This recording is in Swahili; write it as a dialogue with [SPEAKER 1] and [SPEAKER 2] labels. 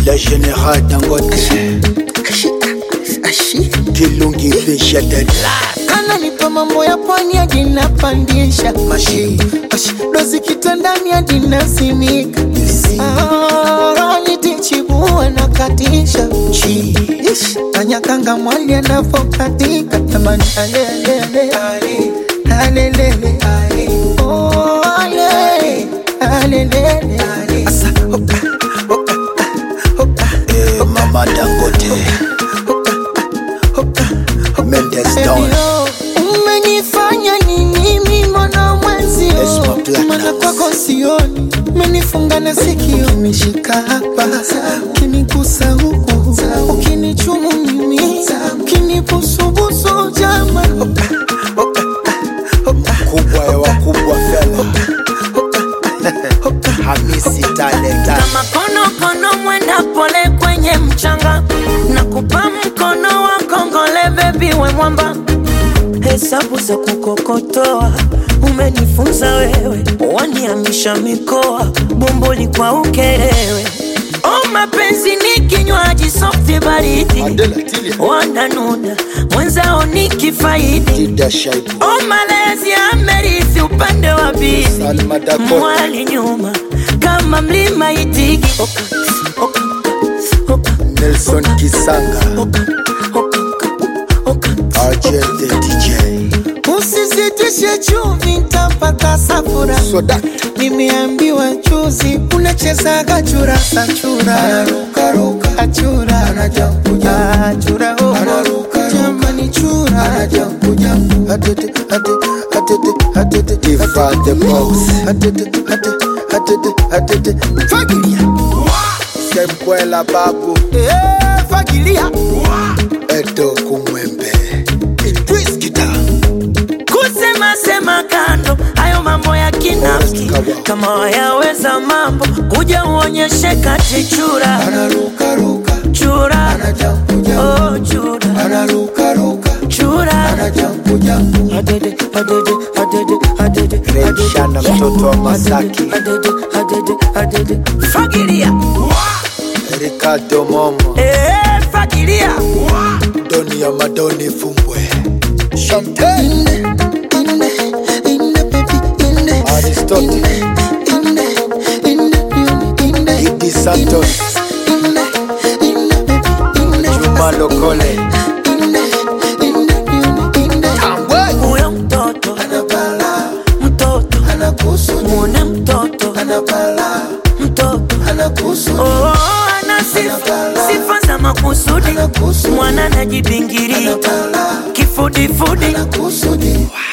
[SPEAKER 1] Le général Dangote Kilungi Fisha Dead
[SPEAKER 2] ananipa mambo ya pwani hadi napandisha
[SPEAKER 1] Mashi
[SPEAKER 2] dozi kitandani hadi nasimika nitichibua na katisha
[SPEAKER 1] Chi
[SPEAKER 2] Ish, kanyakanga mwali anavokatika tamani alelele alelele Oh, ale, alelele Asa, oka, oka, oka,
[SPEAKER 1] eh, Mama Dangote Mendes Don
[SPEAKER 2] Ebio, umenifanya nini mimona mwenzio
[SPEAKER 1] Esma Platinum.
[SPEAKER 2] mana kwako sioni umenifunga na sikio ukinishika hapa ukinigusa huku ukinichumu mimi ukinibusubusu jama
[SPEAKER 1] kubwa ya wakubwa fela Hamisi Talent
[SPEAKER 3] kama konokono mwenda pole kwenye mchanga na kupa mkono wa kongole bebi we mwamba hesabu za kukokotoa umenifunza wewe waniamisha mikoa bomboli kwa ukerewe o mapenzi ni kinywaji softi baridi
[SPEAKER 1] Adela Tilia
[SPEAKER 3] wananuna mwenzao ni kifaidi
[SPEAKER 1] Dida Shaibu
[SPEAKER 3] o malezi amerithi upande wa bibi
[SPEAKER 1] Salma Dakota
[SPEAKER 3] mwali nyuma kama mlima itigi oka, oka, oka,
[SPEAKER 1] Nelson Kisanga
[SPEAKER 3] oka, oka, oka,
[SPEAKER 1] RJ the DJ
[SPEAKER 2] usizitishe chumvi ntapata safura
[SPEAKER 1] Soda
[SPEAKER 2] nimeambiwa juzi unachezaga churasa chura achura achura oh. jamani chura
[SPEAKER 1] Ifa the Box
[SPEAKER 2] fagilia
[SPEAKER 1] Semkwela Babu
[SPEAKER 2] Eh, fagilia
[SPEAKER 1] Edo Kumwembe Idris Kita
[SPEAKER 3] kusema sema kando hayo mambo ya kinafiki
[SPEAKER 1] Kawa.
[SPEAKER 3] kama wayaweza mambo kuja uonyeshe kati chura chura oh, chura chura Adede, adede, adede, adede,
[SPEAKER 1] Red
[SPEAKER 3] adede.
[SPEAKER 1] Shana mtoto wa Masaki
[SPEAKER 3] Adede, adede, adede. fagilia
[SPEAKER 1] Ricardo Momo
[SPEAKER 3] Eh, fagilia
[SPEAKER 1] Doni ya Madoni Fumbwe Champagne Aristotle Idi Santos Juma Lokole Tambwe
[SPEAKER 3] huyo mtoto mtoto muone mtoto mtoto oh, ana sifa sifa za makusudi mwana najibingirika kifudifudi